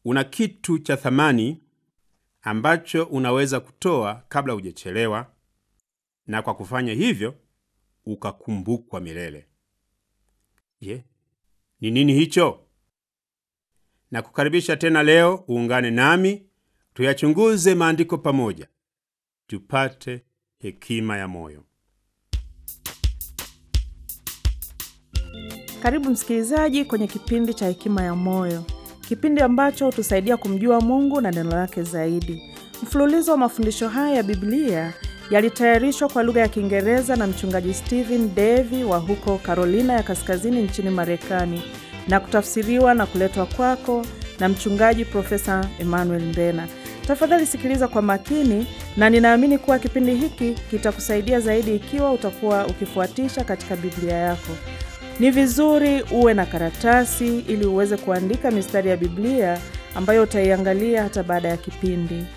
una kitu cha thamani ambacho unaweza kutoa kabla hujachelewa, na kwa kufanya hivyo ukakumbukwa milele. Je, ni nini hicho? Na kukaribisha tena leo uungane nami tuyachunguze maandiko pamoja, tupate hekima ya moyo. Karibu msikilizaji kwenye kipindi cha Hekima ya Moyo, kipindi ambacho hutusaidia kumjua Mungu na neno lake zaidi. Mfululizo wa mafundisho haya ya Biblia yalitayarishwa kwa lugha ya Kiingereza na mchungaji Stephen Davy wa huko Carolina ya Kaskazini nchini Marekani na kutafsiriwa na kuletwa kwako na mchungaji Profesa Emmanuel Mbena. Tafadhali sikiliza kwa makini, na ninaamini kuwa kipindi hiki kitakusaidia zaidi ikiwa utakuwa ukifuatisha katika Biblia yako. Ni vizuri uwe na karatasi ili uweze kuandika mistari ya Biblia ambayo utaiangalia hata baada ya kipindi.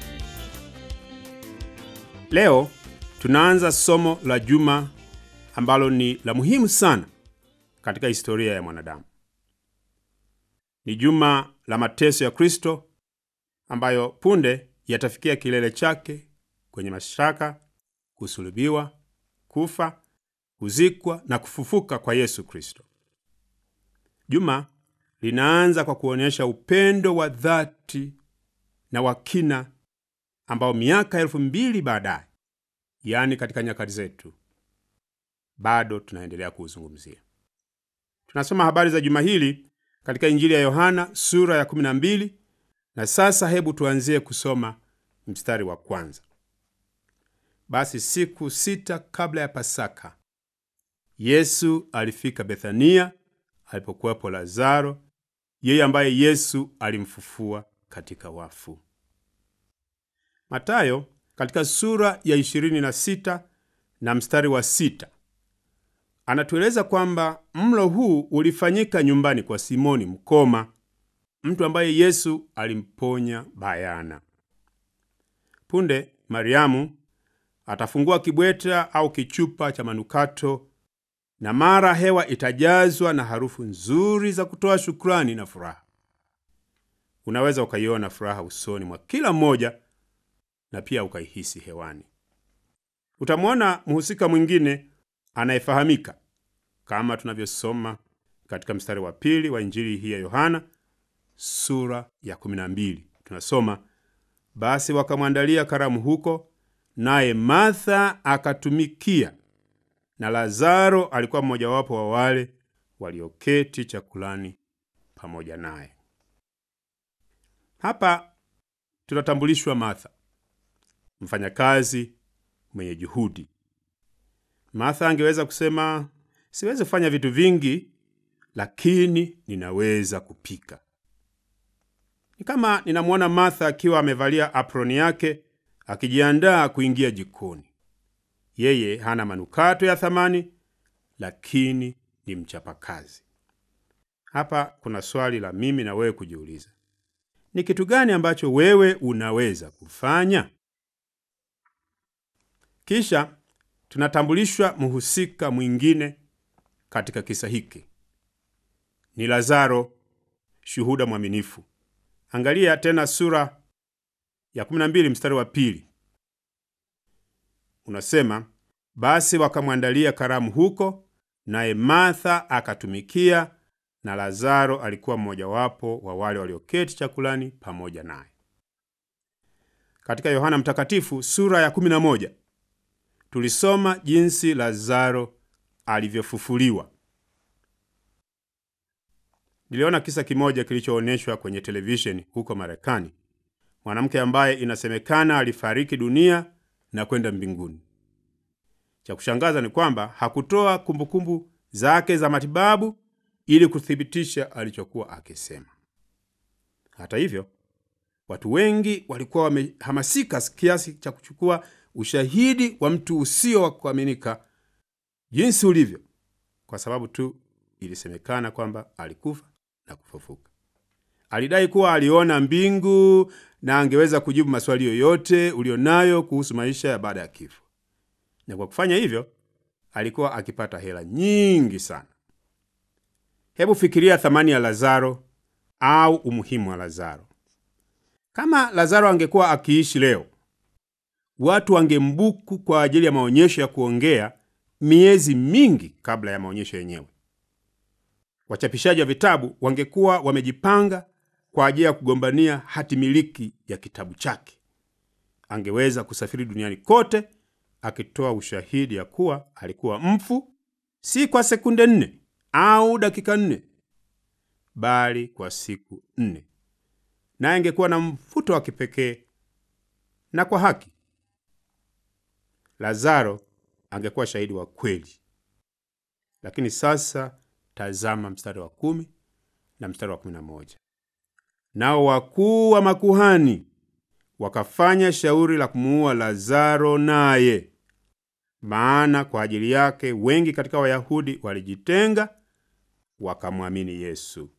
Leo tunaanza somo la juma ambalo ni la muhimu sana katika historia ya mwanadamu. Ni juma la mateso ya Kristo ambayo punde yatafikia kilele chake kwenye mashaka, kusulubiwa, kufa, kuzikwa na kufufuka kwa Yesu Kristo. Juma linaanza kwa kuonyesha upendo wa dhati na wa kina ambao miaka elfu mbili baadaye, yaani katika nyakati zetu, bado tunaendelea kuuzungumzia. Tunasoma habari za juma hili katika Injili ya Yohana sura ya 12 na sasa hebu tuanzie kusoma mstari wa kwanza. Basi siku sita kabla ya Pasaka, Yesu alifika Bethania alipokuwepo Lazaro, yeye ambaye Yesu alimfufua katika wafu. Matayo katika sura ya 26 na mstari wa sita anatueleza kwamba mlo huu ulifanyika nyumbani kwa Simoni mkoma, mtu ambaye Yesu alimponya bayana. Punde Mariamu atafungua kibweta au kichupa cha manukato, na mara hewa itajazwa na harufu nzuri za kutoa shukrani na furaha. Unaweza ukaiona furaha usoni mwa kila mmoja na pia ukaihisi hewani. Utamwona mhusika mwingine anayefahamika kama tunavyosoma katika mstari wa pili wa Injili hii ya Yohana sura ya 12. Tunasoma, basi wakamwandalia karamu huko, naye Martha akatumikia, na Lazaro alikuwa mmojawapo wa wale walioketi chakulani pamoja naye. Hapa tunatambulishwa Martha, mfanyakazi mwenye juhudi. Martha angeweza kusema siwezi kufanya vitu vingi, lakini ninaweza kupika. Ni kama ninamwona Martha akiwa amevalia aproni yake akijiandaa kuingia jikoni. Yeye hana manukato ya thamani, lakini ni mchapakazi. Hapa kuna swali la mimi na wewe kujiuliza: ni kitu gani ambacho wewe unaweza kufanya? Kisha tunatambulishwa mhusika mwingine katika kisa hiki, ni Lazaro, shuhuda mwaminifu. Angalia tena sura ya 12 mstari wa pili, unasema basi wakamwandalia karamu huko, naye Martha akatumikia, na Lazaro alikuwa mmojawapo wa wale walioketi chakulani pamoja naye. Katika Yohana Mtakatifu sura ya 11 tulisoma jinsi Lazaro alivyofufuliwa. Niliona kisa kimoja kilichoonyeshwa kwenye televisheni huko Marekani, mwanamke ambaye inasemekana alifariki dunia na kwenda mbinguni. Cha kushangaza ni kwamba hakutoa kumbukumbu zake za matibabu ili kuthibitisha alichokuwa akisema. Hata hivyo, watu wengi walikuwa wamehamasika kiasi cha kuchukua ushahidi wa mtu usio wa kuaminika jinsi ulivyo, kwa sababu tu ilisemekana kwamba alikufa na kufufuka. Alidai kuwa aliona mbingu na angeweza kujibu maswali yoyote ulionayo kuhusu maisha ya baada ya kifo, na kwa kufanya hivyo alikuwa akipata hela nyingi sana. Hebu fikiria thamani ya Lazaro au umuhimu wa Lazaro. Kama Lazaro angekuwa akiishi leo, watu wangembuku kwa ajili ya maonyesho ya kuongea miezi mingi kabla ya maonyesho yenyewe. Wachapishaji wa vitabu wangekuwa wamejipanga kwa ajili ya kugombania hati miliki ya kitabu chake. Angeweza kusafiri duniani kote akitoa ushahidi ya kuwa alikuwa mfu, si kwa sekunde nne au dakika nne, bali kwa siku nne, naye angekuwa na mvuto wa kipekee na kwa haki. Lazaro angekuwa shahidi wa kweli. Lakini sasa tazama mstari wa kumi na mstari wa kumi na moja. Nao wakuu wa makuhani wakafanya shauri la kumuua Lazaro naye, maana kwa ajili yake wengi katika Wayahudi walijitenga wakamwamini Yesu.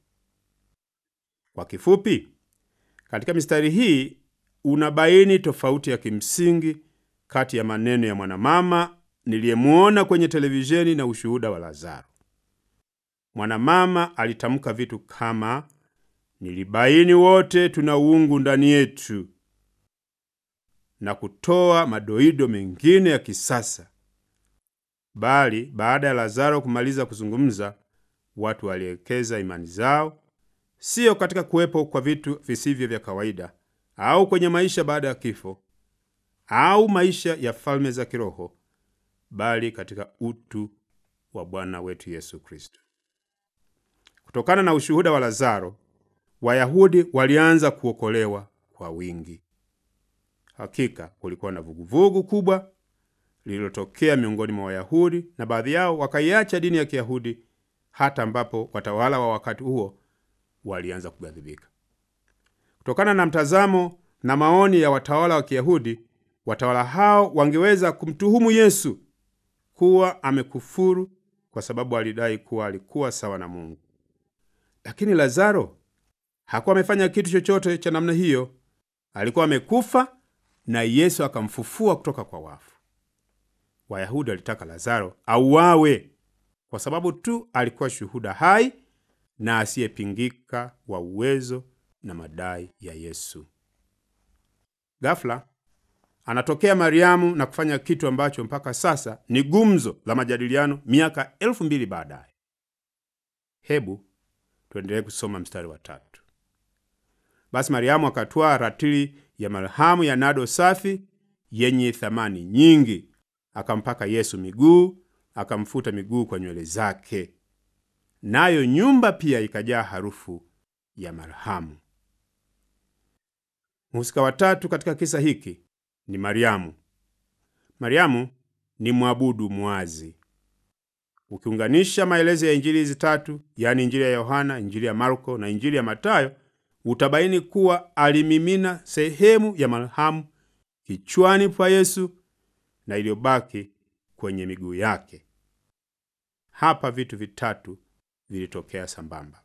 Kwa kifupi, katika mistari hii unabaini tofauti ya kimsingi kati ya maneno ya mwanamama niliyemuona kwenye televisheni na ushuhuda wa Lazaro. Mwanamama alitamka vitu kama nilibaini wote tuna uungu ndani yetu, na kutoa madoido mengine ya kisasa. Bali baada ya Lazaro kumaliza kuzungumza, watu walielekeza imani zao siyo katika kuwepo kwa vitu visivyo vya kawaida au kwenye maisha baada ya kifo au maisha ya falme za kiroho, bali katika utu wa Bwana wetu Yesu Kristo. Kutokana na ushuhuda wa Lazaro, Wayahudi walianza kuokolewa kwa wingi. Hakika kulikuwa na vuguvugu kubwa lililotokea miongoni mwa Wayahudi, na baadhi yao wakaiacha dini ya Kiyahudi, hata ambapo watawala wa wakati huo walianza kughadhibika. Kutokana na mtazamo na maoni ya watawala wa Kiyahudi, watawala hao wangeweza kumtuhumu Yesu kuwa amekufuru kwa sababu alidai kuwa alikuwa sawa na Mungu. Lakini Lazaro hakuwa amefanya kitu chochote cha namna hiyo. Alikuwa amekufa na Yesu akamfufua kutoka kwa wafu. Wayahudi walitaka Lazaro auawe kwa sababu tu alikuwa shuhuda hai na asiyepingika wa uwezo na madai ya Yesu. Ghafla anatokea Mariamu na kufanya kitu ambacho mpaka sasa ni gumzo la majadiliano miaka elfu mbili baadaye. Hebu tuendelee kusoma mstari wa tatu. Basi Mariamu akatwaa ratili ya marhamu ya nado safi yenye thamani nyingi, akampaka Yesu miguu, akamfuta miguu kwa nywele zake, nayo nyumba pia ikajaa harufu ya marhamu. Mhusika wa tatu katika kisa hiki ni Mariamu. Mariamu ni mwabudu mwazi. Ukiunganisha maelezo ya injili hizi tatu, yaani injili ya Yohana, injili ya Marko na injili ya Matayo, utabaini kuwa alimimina sehemu ya marhamu kichwani pa Yesu na iliyobaki kwenye miguu yake. Hapa vitu vitatu vilitokea sambamba.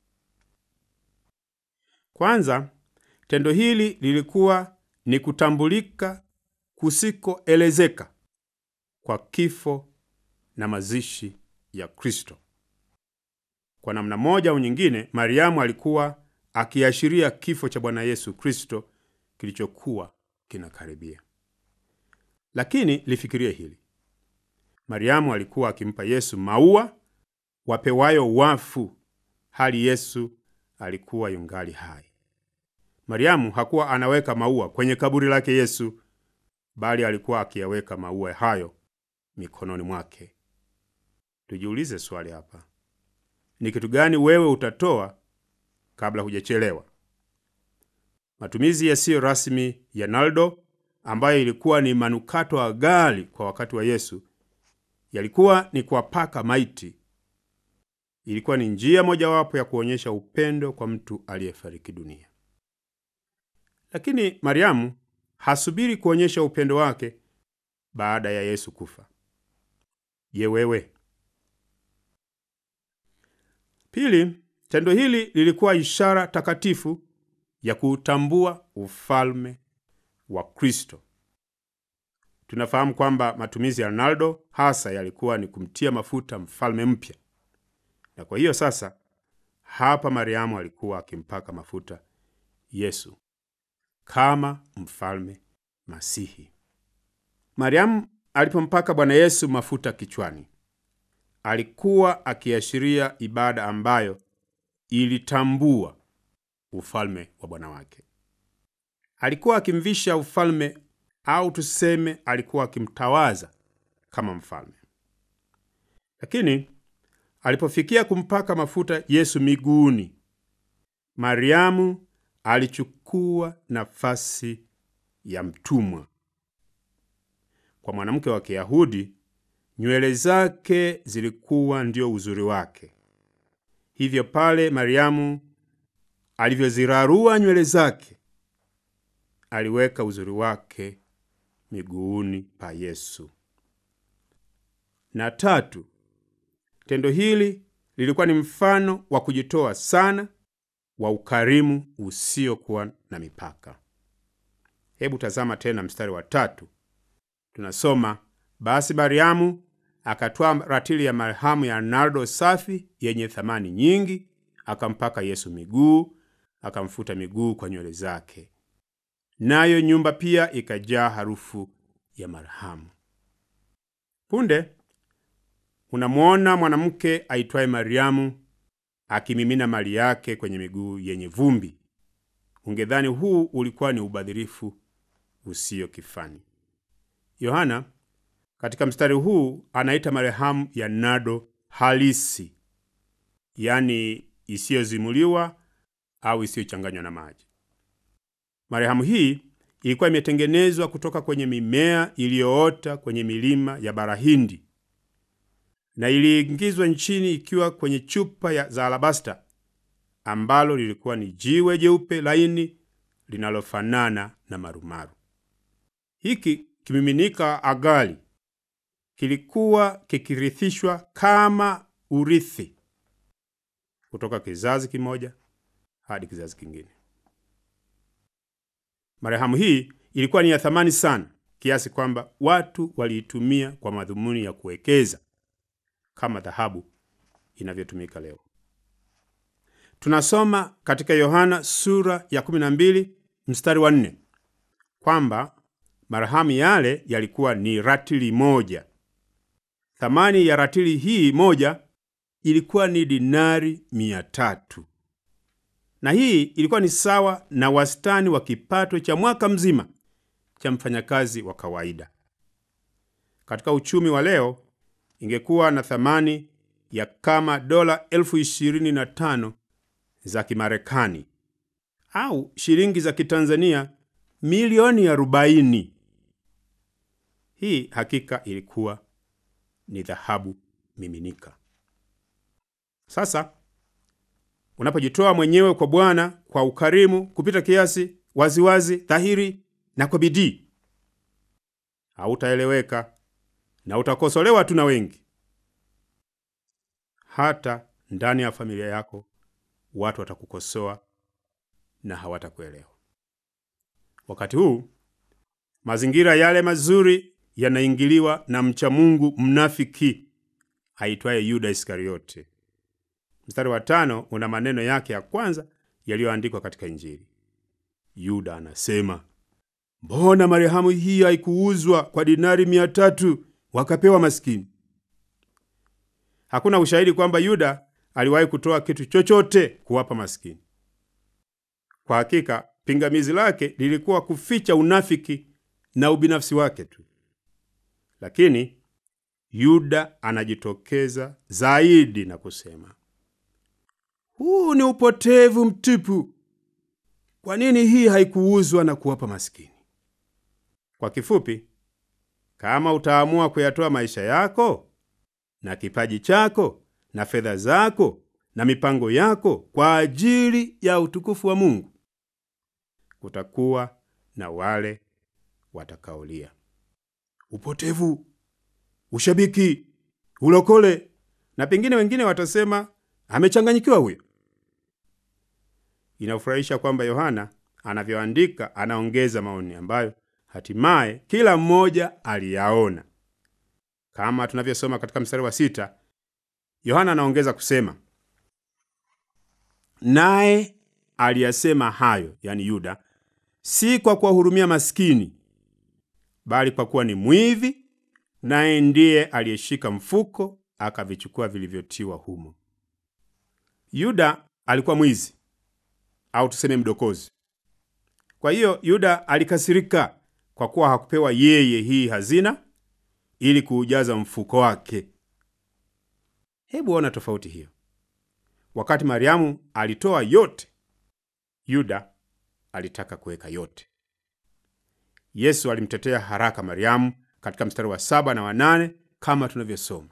Kwanza, tendo hili lilikuwa ni kutambulika kusikoelezeka kwa kifo na mazishi ya Kristo. Kwa namna moja au nyingine, Mariamu alikuwa akiashiria kifo cha Bwana Yesu Kristo kilichokuwa kinakaribia. Lakini lifikirie hili: Mariamu alikuwa akimpa Yesu maua wapewayo wafu, hali Yesu alikuwa yungali hai. Mariamu hakuwa anaweka maua kwenye kaburi lake Yesu, bali alikuwa akiyaweka maua hayo mikononi mwake. Tujiulize swali hapa, ni kitu gani wewe utatoa kabla hujachelewa? Matumizi yasiyo rasmi ya naldo, ambayo ilikuwa ni manukato ghali kwa wakati wa Yesu, yalikuwa ni kuwapaka maiti. Ilikuwa ni njia mojawapo ya kuonyesha upendo kwa mtu aliyefariki dunia. Lakini Mariamu hasubiri kuonyesha upendo wake baada ya Yesu kufa. Je, wewe? Pili, tendo hili lilikuwa ishara takatifu ya kuutambua ufalme wa Kristo. Tunafahamu kwamba matumizi ya Ronaldo hasa yalikuwa ni kumtia mafuta mfalme mpya, na kwa hiyo sasa hapa Mariamu alikuwa akimpaka mafuta Yesu. kama mfalme Masihi. Mariamu alipompaka Bwana Yesu mafuta kichwani, alikuwa akiashiria ibada ambayo ilitambua ufalme wa Bwana wake. Alikuwa akimvisha ufalme, au tuseme alikuwa akimtawaza kama mfalme. Lakini alipofikia kumpaka mafuta Yesu miguuni, Mariamu alichukua nafasi ya mtumwa. Kwa mwanamke wa Kiyahudi, nywele zake zilikuwa ndio uzuri wake. Hivyo pale Mariamu alivyozirarua nywele zake, aliweka uzuri wake miguuni pa Yesu. Na tatu, tendo hili lilikuwa ni mfano wa kujitoa sana wa ukarimu usiokuwa na mipaka. Hebu tazama tena mstari wa tatu. Tunasoma, basi Mariamu akatwaa ratili ya marhamu ya nardo safi yenye thamani nyingi, akampaka Yesu miguu, akamfuta miguu kwa nywele zake, nayo nyumba pia ikajaa harufu ya marhamu. Punde unamwona mwanamke aitwaye Mariamu akimimina mali yake kwenye miguu yenye vumbi. Ungedhani huu ulikuwa ni ubadhirifu usio kifani. Yohana katika mstari huu anaita marhamu ya nado halisi, yaani isiyozimuliwa au isiyochanganywa na maji. Marhamu hii ilikuwa imetengenezwa kutoka kwenye mimea iliyoota kwenye milima ya bara Hindi na iliingizwa nchini ikiwa kwenye chupa ya za alabasta ambalo lilikuwa ni jiwe jeupe laini linalofanana na marumaru. Hiki kimiminika agali kilikuwa kikirithishwa kama urithi kutoka kizazi kimoja hadi kizazi kingine. Marhamu hii ilikuwa ni ya thamani sana kiasi kwamba watu waliitumia kwa madhumuni ya kuwekeza kama dhahabu inavyotumika leo. Tunasoma katika Yohana sura ya 12 mstari wa 4 kwamba marhamu yale yalikuwa ni ratili moja. Thamani ya ratili hii moja ilikuwa ni dinari mia tatu, na hii ilikuwa ni sawa na wastani wa kipato cha mwaka mzima cha mfanyakazi wa kawaida. Katika uchumi wa leo ingekuwa na thamani ya kama dola elfu ishirini na tano za Kimarekani au shilingi za Kitanzania milioni arobaini. Hii hakika ilikuwa ni dhahabu miminika. Sasa unapojitoa mwenyewe kwa Bwana kwa ukarimu kupita kiasi, waziwazi, dhahiri na kwa bidii, hautaeleweka na utakosolewa tu na wengi. Hata ndani ya familia yako watu watakukosoa na hawatakuelewa. Wakati huu mazingira yale mazuri yanaingiliwa na mcha Mungu mnafiki aitwaye Yuda Iskariote. Mstari wa tano una maneno yake ya kwanza yaliyoandikwa katika Injili. Yuda anasema, mbona marhamu hii haikuuzwa kwa dinari mia tatu wakapewa maskini? Hakuna ushahidi kwamba Yuda aliwahi kutoa kitu chochote kuwapa maskini. Kwa hakika pingamizi lake lilikuwa kuficha unafiki na ubinafsi wake tu, lakini Yuda anajitokeza zaidi na kusema, huu ni upotevu mtupu. Kwa nini hii haikuuzwa na kuwapa maskini? Kwa kifupi, kama utaamua kuyatoa maisha yako na kipaji chako na fedha zako na mipango yako kwa ajili ya utukufu wa Mungu, kutakuwa na wale watakaolia upotevu, ushabiki, ulokole, na pengine wengine watasema amechanganyikiwa huyo. Inafurahisha kwamba Yohana anavyoandika anaongeza maoni ambayo hatimaye kila mmoja aliyaona. Kama tunavyosoma katika mstari wa sita, Yohana anaongeza kusema, naye aliyasema hayo, yani Yuda, si kwa kuwahurumia maskini, bali kwa kuwa ni mwivi, naye ndiye aliyeshika mfuko akavichukua vilivyotiwa humo. Yuda alikuwa mwizi au tuseme mdokozi. Kwa hiyo Yuda alikasirika kwa kuwa hakupewa yeye hii hazina ili kuujaza mfuko wake. Hebu ona tofauti hiyo. Wakati Mariamu alitoa yote, Yuda alitaka kuweka yote. Yesu alimtetea haraka Mariamu katika mstari wa saba na wa nane kama tunavyosoma.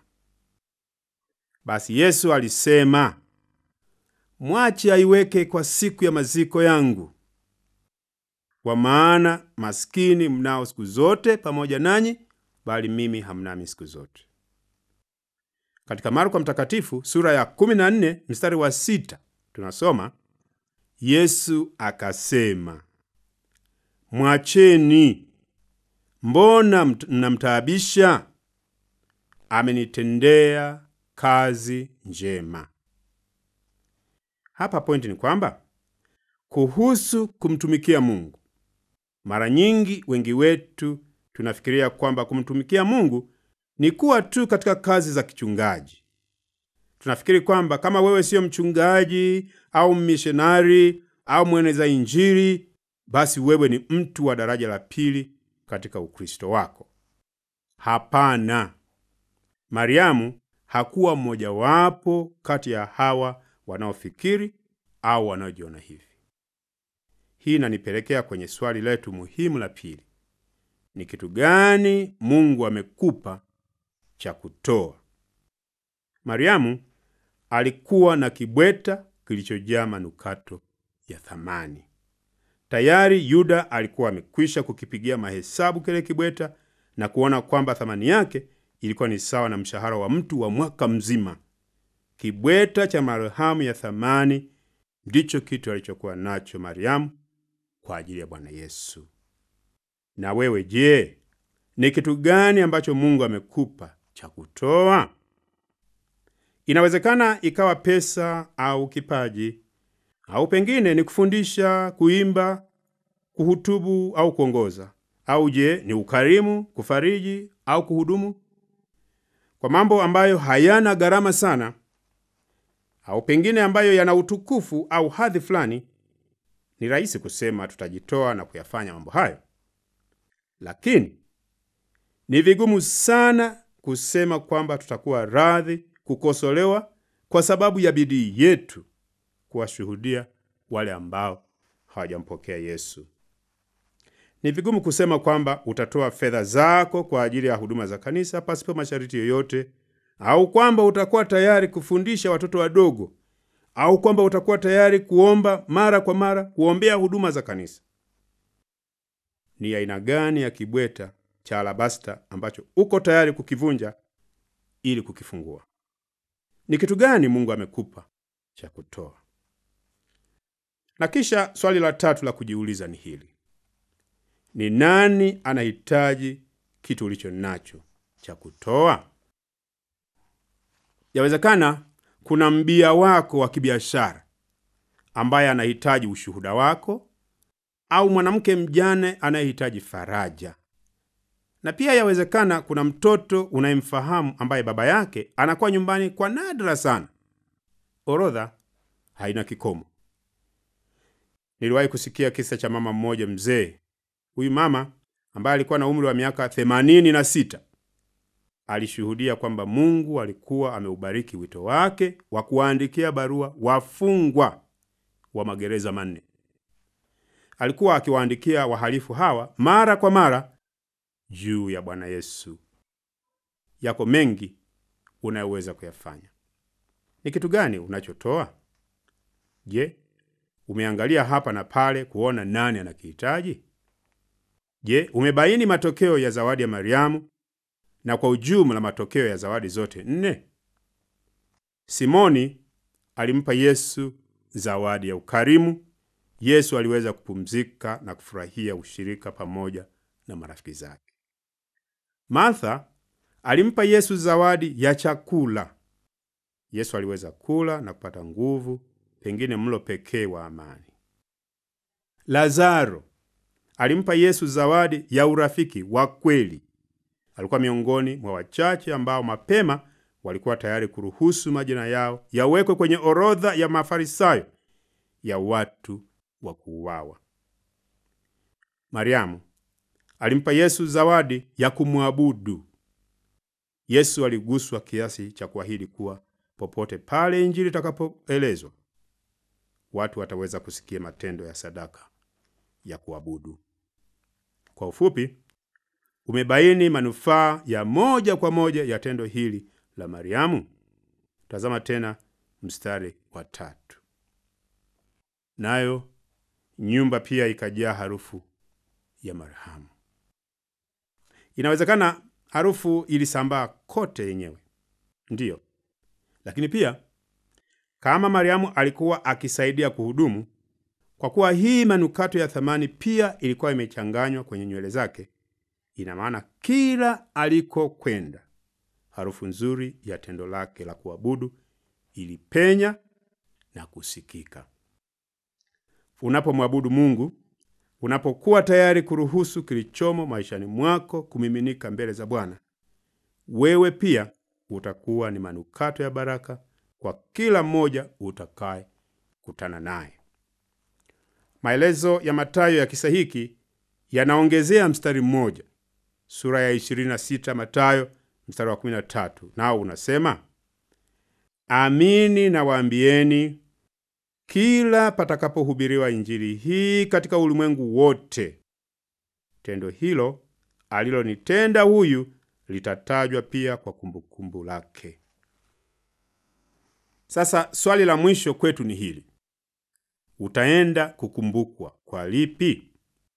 Basi Yesu alisema, mwache aiweke kwa siku ya maziko yangu, kwa maana maskini mnao siku zote pamoja nanyi, bali mimi hamnami siku zote. Katika Marko Mtakatifu sura ya 14 mstari wa sita tunasoma Yesu akasema, mwacheni, mbona mnamtaabisha? Amenitendea kazi njema. Hapa pointi ni kwamba kuhusu kumtumikia Mungu, mara nyingi wengi wetu tunafikiria kwamba kumtumikia Mungu ni kuwa tu katika kazi za kichungaji. Tunafikiri kwamba kama wewe siyo mchungaji au mishonari au mweneza Injili, basi wewe ni mtu wa daraja la pili katika Ukristo wako. Hapana, Mariamu hakuwa mmojawapo kati ya hawa wanaofikiri au wanaojiona hivi. Hii inanipelekea kwenye swali letu muhimu la pili: ni kitu gani Mungu amekupa cha kutoa? Mariamu alikuwa na kibweta kilichojaa manukato ya thamani. Tayari Yuda alikuwa amekwisha kukipigia mahesabu kile kibweta na kuona kwamba thamani yake ilikuwa ni sawa na mshahara wa mtu wa mwaka mzima. Kibweta cha marhamu ya thamani ndicho kitu alichokuwa nacho Mariamu kwa ajili ya Bwana Yesu. Na wewe je, ni kitu gani ambacho Mungu amekupa cha kutoa? Inawezekana ikawa pesa au kipaji, au pengine ni kufundisha, kuimba, kuhutubu au kuongoza, au je, ni ukarimu, kufariji au kuhudumu kwa mambo ambayo hayana gharama sana, au pengine ambayo yana utukufu au hadhi fulani. Ni rahisi kusema tutajitoa na kuyafanya mambo hayo, lakini ni vigumu sana kusema kwamba tutakuwa radhi kukosolewa kwa sababu ya bidii yetu kuwashuhudia wale ambao hawajampokea Yesu. Ni vigumu kusema kwamba utatoa fedha zako kwa ajili ya huduma za kanisa pasipo masharti yoyote, au kwamba utakuwa tayari kufundisha watoto wadogo, au kwamba utakuwa tayari kuomba mara kwa mara kuombea huduma za kanisa. Ni aina gani ya kibweta cha alabasta ambacho uko tayari kukivunja ili kukifungua? Ni kitu gani Mungu amekupa cha kutoa? Na kisha swali la tatu la kujiuliza ni hili: ni nani anahitaji kitu ulicho nacho cha kutoa? Yawezekana kuna mbia wako wa kibiashara ambaye anahitaji ushuhuda wako, au mwanamke mjane anayehitaji faraja. Na pia yawezekana kuna mtoto unayemfahamu ambaye baba yake anakuwa nyumbani kwa nadra sana. Orodha haina kikomo. Niliwahi kusikia kisa cha mama mmoja mzee. Huyu mama ambaye alikuwa na umri wa miaka themanini na sita alishuhudia kwamba Mungu alikuwa ameubariki wito wake wa kuwaandikia barua wafungwa wa magereza manne. Alikuwa akiwaandikia wahalifu hawa mara kwa mara juu ya Bwana Yesu. Yako mengi unayoweza kuyafanya. Ni kitu gani unachotoa? Je, umeangalia hapa na pale kuona nani anakihitaji? Je, umebaini matokeo ya zawadi ya Mariamu na kwa ujumla matokeo ya zawadi zote nne? Simoni alimpa Yesu zawadi ya ukarimu. Yesu aliweza kupumzika na kufurahia ushirika pamoja na marafiki zake. Martha alimpa Yesu zawadi ya chakula. Yesu aliweza kula na kupata nguvu, pengine mlo pekee wa amani. Lazaro alimpa Yesu zawadi ya urafiki wa kweli. Alikuwa miongoni mwa wachache ambao mapema walikuwa tayari kuruhusu majina yao yawekwe kwenye orodha ya Mafarisayo ya watu wa kuuawa. Mariamu alimpa Yesu zawadi ya kumwabudu. Yesu aliguswa kiasi cha kuahidi kuwa popote pale Injili itakapoelezwa, watu wataweza kusikia matendo ya sadaka ya kuabudu. Kwa ufupi, umebaini manufaa ya moja kwa moja ya tendo hili la Mariamu. Tazama tena mstari wa tatu. Nayo nyumba pia ikajaa harufu ya marhamu. Inawezekana harufu ilisambaa kote yenyewe, ndiyo, lakini pia kama Mariamu alikuwa akisaidia kuhudumu, kwa kuwa hii manukato ya thamani pia ilikuwa imechanganywa kwenye nywele zake, ina maana kila alikokwenda harufu nzuri ya tendo lake la kuabudu ilipenya na kusikika. Unapomwabudu Mungu, unapokuwa tayari kuruhusu kilichomo maishani mwako kumiminika mbele za Bwana, wewe pia utakuwa ni manukato ya baraka kwa kila mmoja utakaye kutana naye. Maelezo ya Mathayo ya kisa hiki yanaongezea mstari mmoja, sura ya 26 Mathayo mstari wa 13, nao unasema Amini nawaambieni, kila patakapohubiriwa injili hii katika ulimwengu wote, tendo hilo alilonitenda huyu litatajwa pia kwa kumbukumbu lake. Sasa swali la mwisho kwetu ni hili: utaenda kukumbukwa kwa lipi?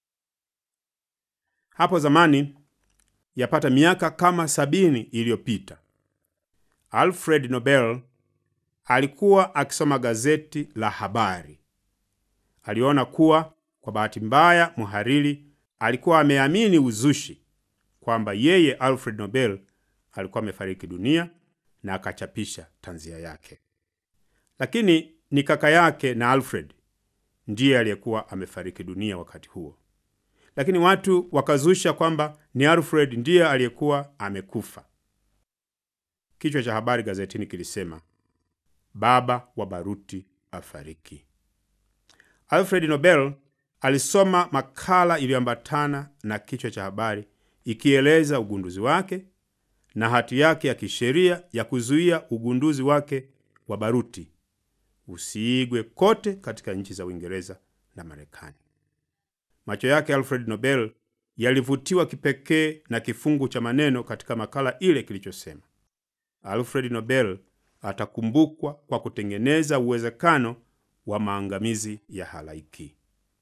Hapo zamani, yapata miaka kama sabini iliyopita, Alfred Nobel alikuwa akisoma gazeti la habari. Aliona kuwa kwa bahati mbaya mhariri alikuwa ameamini uzushi kwamba yeye Alfred Nobel alikuwa amefariki dunia na akachapisha tanzia yake, lakini ni kaka yake na Alfred ndiye aliyekuwa amefariki dunia wakati huo. Lakini watu wakazusha kwamba ni Alfred ndiye aliyekuwa amekufa. Kichwa cha habari gazetini kilisema baba wa baruti afariki. Alfred Nobel alisoma makala iliyoambatana na kichwa cha habari ikieleza ugunduzi wake na hati yake ya kisheria ya kuzuia ugunduzi wake wa baruti usiigwe kote katika nchi za Uingereza na Marekani. Macho yake Alfred Nobel yalivutiwa kipekee na kifungu cha maneno katika makala ile kilichosema Alfred Nobel atakumbukwa kwa kutengeneza uwezekano wa maangamizi ya halaiki.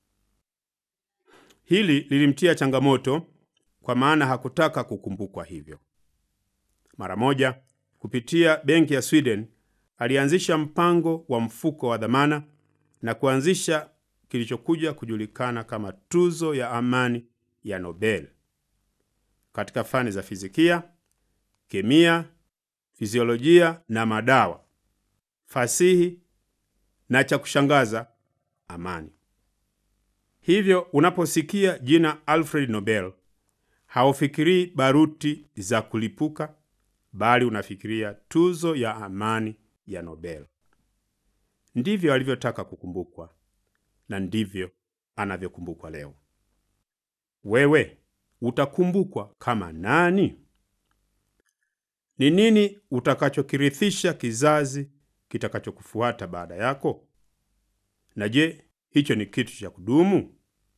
Hili lilimtia changamoto, kwa maana hakutaka kukumbukwa hivyo. Mara moja, kupitia benki ya Sweden, alianzisha mpango wa mfuko wa dhamana na kuanzisha kilichokuja kujulikana kama tuzo ya amani ya Nobel katika fani za fizikia, kemia, fiziolojia na madawa, fasihi na cha kushangaza, amani. Hivyo unaposikia jina Alfred Nobel haufikirii baruti za kulipuka, bali unafikiria tuzo ya amani ya Nobel. Ndivyo alivyotaka kukumbukwa na ndivyo anavyokumbukwa leo. Wewe utakumbukwa kama nani? Ni nini utakachokirithisha kizazi kitakachokufuata baada yako? Na je, hicho ni kitu cha kudumu?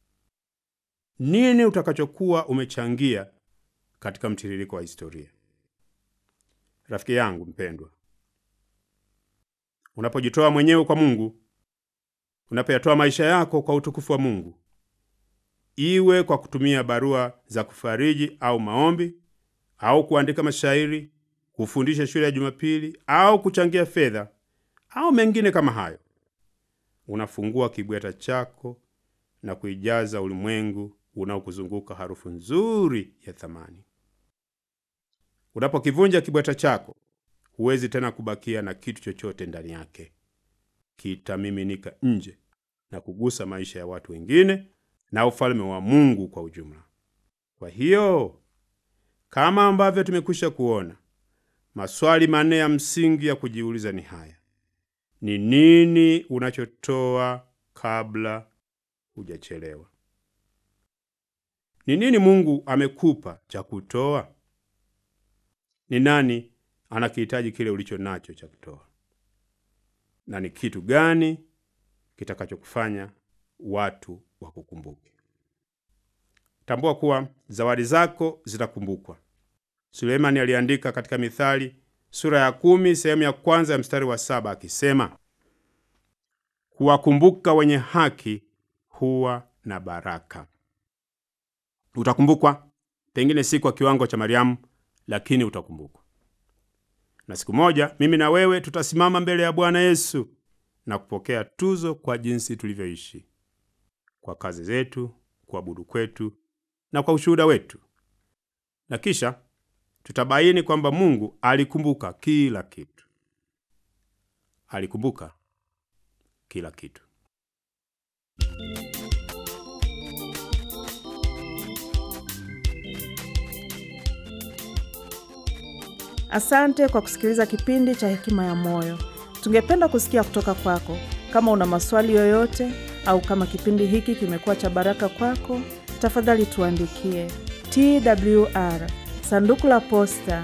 Nini utakachokuwa umechangia katika mtiririko wa historia? Rafiki yangu mpendwa, unapojitoa mwenyewe kwa Mungu, unapoyatoa maisha yako kwa utukufu wa Mungu, iwe kwa kutumia barua za kufariji au maombi au kuandika mashairi, kufundisha shule ya Jumapili au kuchangia fedha au mengine kama hayo, unafungua kibweta chako na kuijaza ulimwengu unaokuzunguka harufu nzuri ya thamani. Unapokivunja kibweta chako, huwezi tena kubakia na kitu chochote ndani yake. Kitamiminika nje na kugusa maisha ya watu wengine na ufalme wa Mungu kwa ujumla. Kwa hiyo kama ambavyo tumekwisha kuona, maswali manne ya msingi ya kujiuliza ni haya: ni nini unachotoa kabla hujachelewa? Ni nini Mungu amekupa cha kutoa? Ni nani anakihitaji kile ulicho nacho cha kutoa? Na ni kitu gani kitakachokufanya watu wakukumbuke? Tambua kuwa zawadi zako zitakumbukwa. Sulemani aliandika katika Mithali sura ya kumi sehemu ya kwanza ya mstari wa saba akisema, kuwakumbuka wenye haki huwa na baraka. Utakumbukwa, pengine si kwa kiwango cha Mariamu, lakini utakumbukwa. Na siku moja mimi na wewe tutasimama mbele ya Bwana Yesu na kupokea tuzo kwa jinsi tulivyoishi, kwa kazi zetu, kuabudu kwetu na kwa ushuhuda wetu, na kisha tutabaini kwamba Mungu alikumbuka kila kitu. Alikumbuka kila kitu. Asante kwa kusikiliza kipindi cha Hekima ya Moyo. Tungependa kusikia kutoka kwako. Kama una maswali yoyote au kama kipindi hiki kimekuwa cha baraka kwako, tafadhali tuandikie TWR sanduku la posta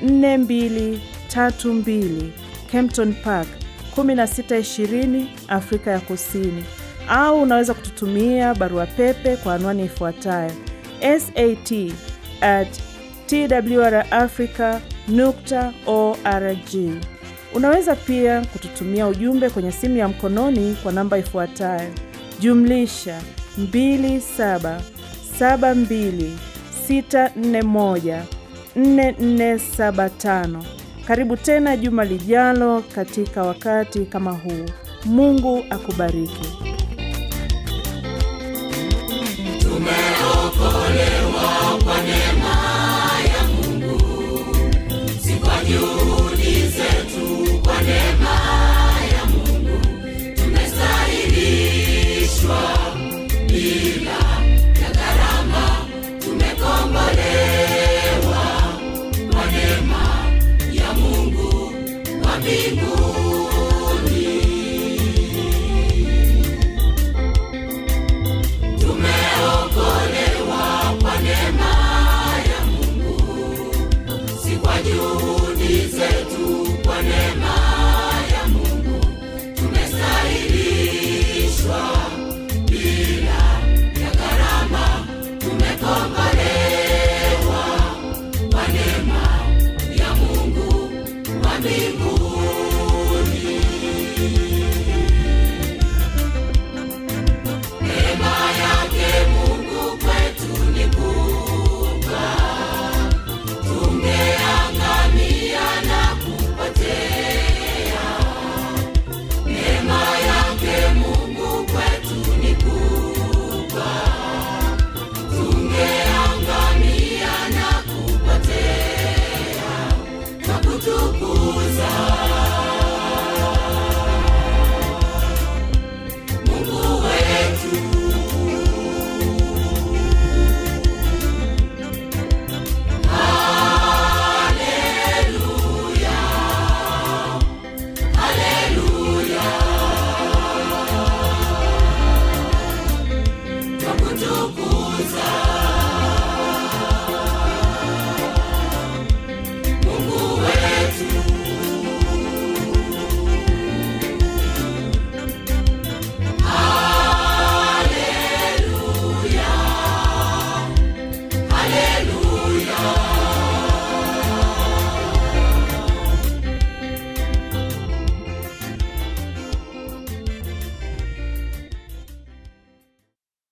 4232 Kempton Park 1620 Afrika ya Kusini, au unaweza kututumia barua pepe kwa anwani ifuatayo sat at twrafrica nukta org. Unaweza pia kututumia ujumbe kwenye simu ya mkononi kwa namba ifuatayo jumlisha 2772641475. Karibu tena juma lijalo katika wakati kama huu. Mungu akubariki.